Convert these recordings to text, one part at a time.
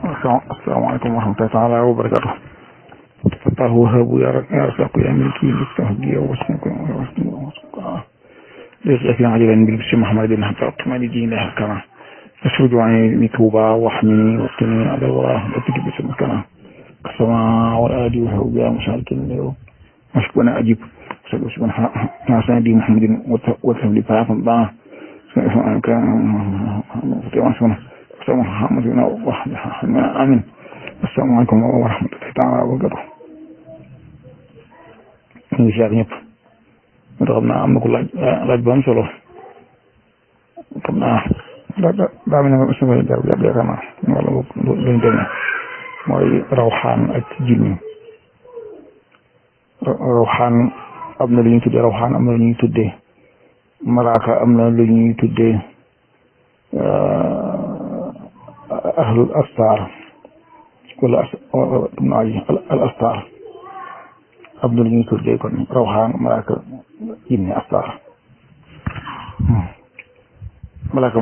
asalaamaaleykum wa rahmatullahi taala wa barakatu Allah wahabu ya razzaqu ya milki listahdi wa wasnaku ليس في عجلا بالبس محمد حتى أطمئن دين الله كما أسرج عني بتوبة واحمني واقتني على الله وتجب سمكنا كالسماء والآدي وهو يا مشارك اليوم مشكونا أجيب سبحان حسن دي محمد وتهم لي فاهم الله سبحانك سبحانك sama Muhammad na wax amin asalaamaaleykum wa rahmatullahi taala wa barakatu ñu ngi siyaar ñëpp moo tax xam naa am na ko laaj laaj bu am solo xam naa daa daa mel ne sama jar jar yaakaar naa wala luñ demee mooy rawxaan ak jinni rawxaan am na lu ñuy tuddee rawxaan am na lu ñuy tuddee malaaka am na lu ñuy tuddee ahlul astar wala al astar am na lu ñuy tuddee kon rawxaan malaaka jinne astar malaaka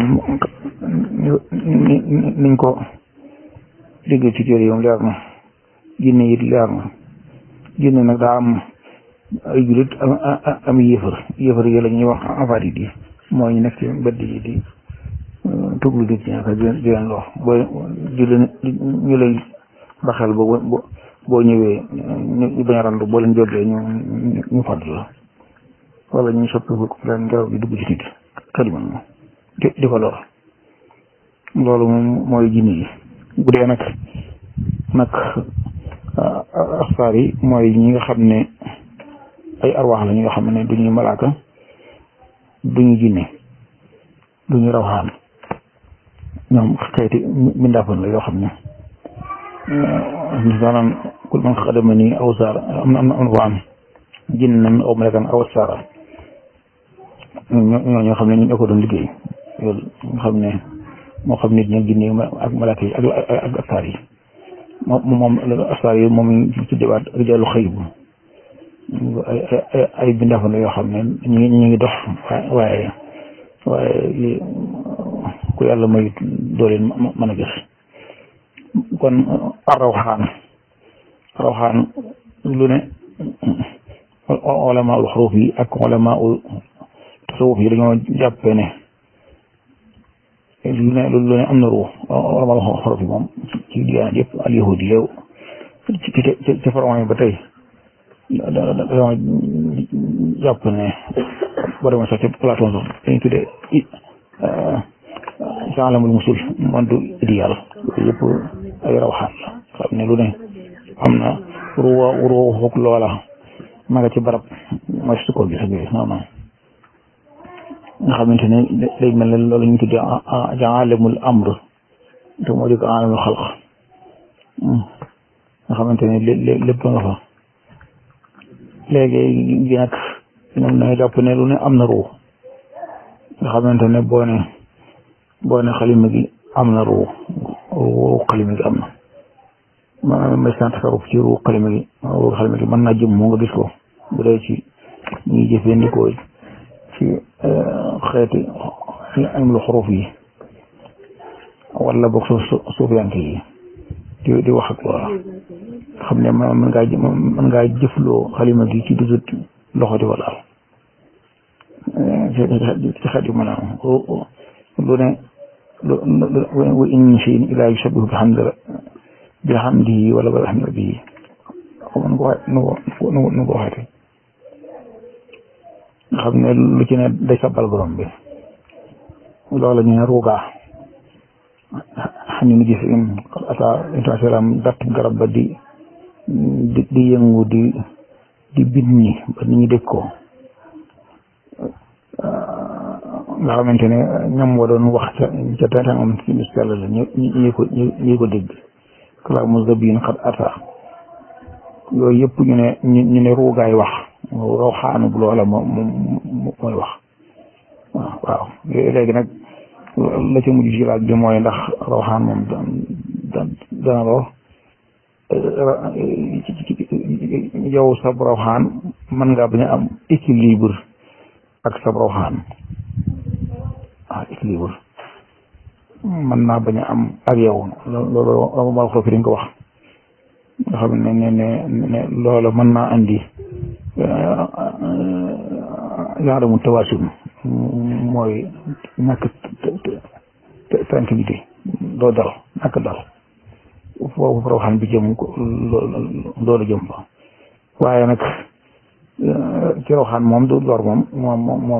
niñ ko déggee ci téere yoom leer na jinne it leer na jinne nag daa am ay julit am yéefar yéefar yi la ñuy wax afarit yi mooy ñu nekk ci mbedd yi di tuglu nit ñi ak di leen lor boo di leen ñu lay baxel ba boo ñëwee ñu bañ a randu boo leen jógee ñu ñu fàdd la wala ñu soppi leen ngelaw di dugg ci nit kaliman moom di di ko lor loolu moom mooy jinne yi bu dee nag nag asfaar yi mooy ñi nga xam ne ay arwaax la ñi nga xam ne duñuy malaaka duñu jinne duñu rawxaan ñoom xeeti mbindaafoon la yoo xam ne maanaam kul man xadama nii aw saara am na am na am na ko am jinnan aw malakan aw saara ñoo ñoo xam ne ñu ko doon liggéey loolu nga xam ne moo xam nit ñi jinne ak malaaka yi ak ak asaar yi moom moom asaar yi moom ñu tuddewaat rijaalu xëy bu ay ay ay mbindaafoon la yoo xam ne ñu ngi ñu ngi dox waaye waaye ku yàlla may dooleen mën a gis kon rawxaan rawxaan lu ne ulama ul xuruf yi ak ulama ul tasawuf yi dañoo jàppe ne lu ne lu ne am na ruux ulama ul xuruf yi moom ci diyaana yëpp al yahudi yow ci ci ci faron yi ba tey dañoo jàpp ne boo demee sax ci Platon sax dañuy tuddee ci alamul musul monde idéal yooyu yëpp ay rawxaan la xam ne lu ne am na ruwa ruwa foog loola ma nga ci barab mooy su ko gis ak yooyu non non nga xamante ne day mel ne loolu ñu tuddee alamul amr te moo di ko alamul xalq nga xamante ne lépp nga fa léegi gi nag ñoom na jàpp ne lu ne am na ruux nga xamante ne boo ne boo ne xalima gi am na ruu ruu xalima gi am na maanaam may sant tasaruf ci ruu xalima gi ruu xalima gi mën naa jëm moo nga gis ko bu dee ci ñuy jëfandikoo ci xeeti ilmul xuruf yi wala boog suuf suufiyanke yi di di wax ak loola xam ne mën ngaa mën ngaa jëfloo xalima gi ci dudut loxo di ko laal ci xeet yu mën a lu ne wa in min shay'in illaa yusabbihu bihamdihi wala bihamdi rabbihi xaw nu ko nu nu ko waxeete nga xam ne lu ci ne day sabbal borom bi loola ñu ne ruugaa xam ne nu gis in ata inta salaam datt garab ba di di di yëngu di di bind ñi ba nit ñi dégg ko nga xamante ne ñoom wa doon wax ca ca tàngam ci bis yàlla la ñu ñu ko ñu ko dégg kalaamu zabiin xat ata yooyu yëpp ñu ne ñu ne ruugaay wax rawxaanu bu loola moo mooy wax waaw waaw léegi nag la ca mujj ci laaj bi mooy ndax rawxaan moom dana loo yow sab rawxaan mën ngaa bañ a am équilibre ak sab rawxaan ah équilibre mën naa bañ a am ak yow loolu ma wax fi dañ ko wax nga xam ne ne ne ne loolu mën naa andi genre mu tawaasun mooy ñàkk tranquillité doo dal ñàkk dal foofu rawxaan bi jëm ko loolu jëm fa waaye nag ci rawxaan moom du lor moom moom moom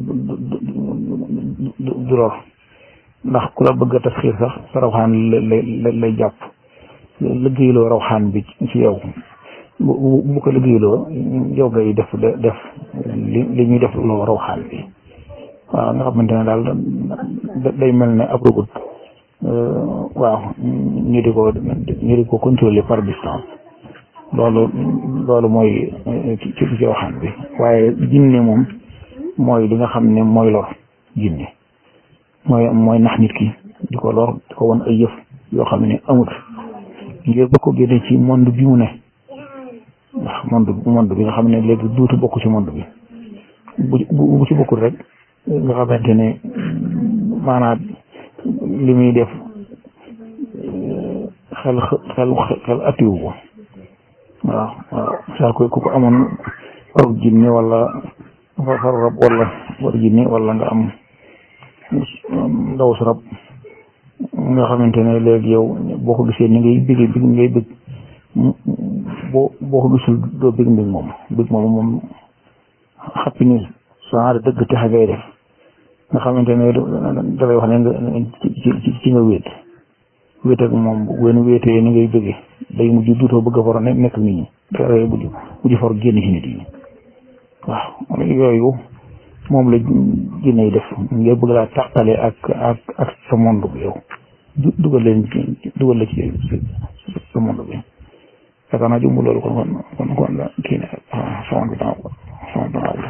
du lor ndax ku la bëgg a tasxiir sax sa rawxaan lay lay jàpp liggéeyloo rawxaan bi ci yow bu bu ko liggéeyloo yow ngay def def li li ñuy def loo rawxaan bi waaw nga xamante ne daal day mel ne ab robot waaw ñu di ko ñu di ko contrôler par distance loolu loolu mooy ci ci waxaan bi waaye jinne moom mooy li nga xam ne mooy lor jinne mooy mooy nax nit ki di ko lor di ko won ay yëf yoo xam ne amut ngir ba ko génne ci monde bi mu ne ndax monde monde bi nga xam ne léegi duutu bokk ci monde bi bu bu ci bokkul rek nga xamante ne maanaam li muy def xel xel xel atiwu ko waaw waaw saa ko ku ko amoon faru jinne wala faru rab wala faru jinne wala nga am ndaw su rab nga xamante ne léegi yow boo ko gisee ni ngay bëgg bëgg ngay bëgg boo boo ko gisul doo bëgg mbig moom bëgg moom moom xappi ni genre dëgg texe ngay def nga xamante ne dafay wax ne nga ci ci nga wéet wéet ak moom wenn wéetee ni ngay bëggee day mujj duutoo bëgg a faro nekk nit ñi dafay mujj mujj for génn ci nit yi waaw yooyu moom la jinne def ngir bëgg laa tàqale ak ak ak sa monde bi yow dugal leen dugal la ci sa monde bi yaakaar naa jumbu loolu kon kon kon kon kii ne sama bi sama bi